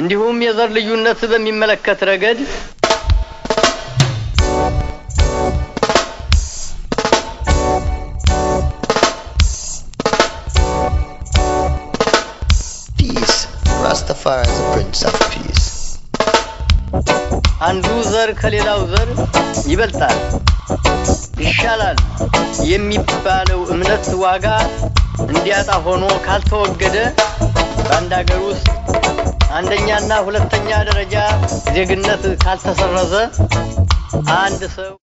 እንዲሁም የዘር ልዩነት በሚመለከት ረገድ Peace. Rastafari is the Prince of Peace. አንዱ ዘር ከሌላው ዘር ይበልጣል፣ ይሻላል የሚባለው እምነት ዋጋ እንዲያጣ ሆኖ ካልተወገደ በአንድ ሀገር ውስጥ አንደኛና ሁለተኛ ደረጃ ዜግነት ካልተሰረዘ አንድ ሰው